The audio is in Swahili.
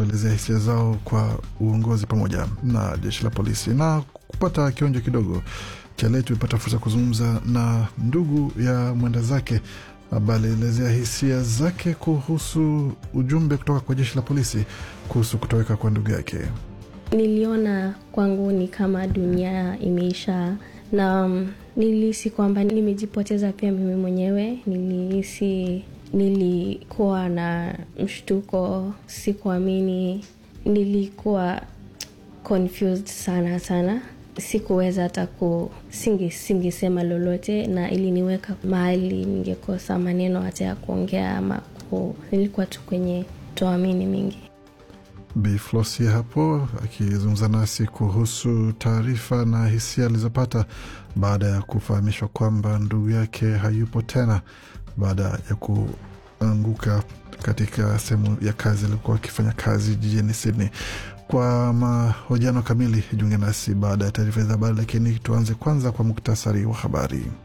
kuelezea hisia zao kwa uongozi pamoja na jeshi la polisi na kupata kionjo kidogo cha leo. Tumepata fursa kuzungumza na ndugu ya mwenda zake ambaye alielezea hisia zake kuhusu ujumbe kutoka kwa jeshi la polisi kuhusu kutoweka kwa ndugu yake. Niliona kwangu ni kama dunia imeisha na um, nilihisi kwamba nimejipoteza pia mimi mwenyewe. Nilihisi, nilikuwa na mshtuko, sikuamini, nilikuwa confused sana sana, sikuweza hata ku singi singisema lolote, na iliniweka mahali ningekosa maneno hata ya kuongea ama ku, nilikuwa tu kwenye toamini mingi. Bi Flosi hapo akizungumza nasi kuhusu taarifa na hisia alizopata baada ya kufahamishwa kwamba ndugu yake hayupo tena baada ya kuanguka katika sehemu ya kazi alikuwa akifanya kazi jijini Sydney. Kwa mahojiano kamili jiunge nasi baada ya taarifa za habari, lakini tuanze kwanza kwa muktasari wa habari.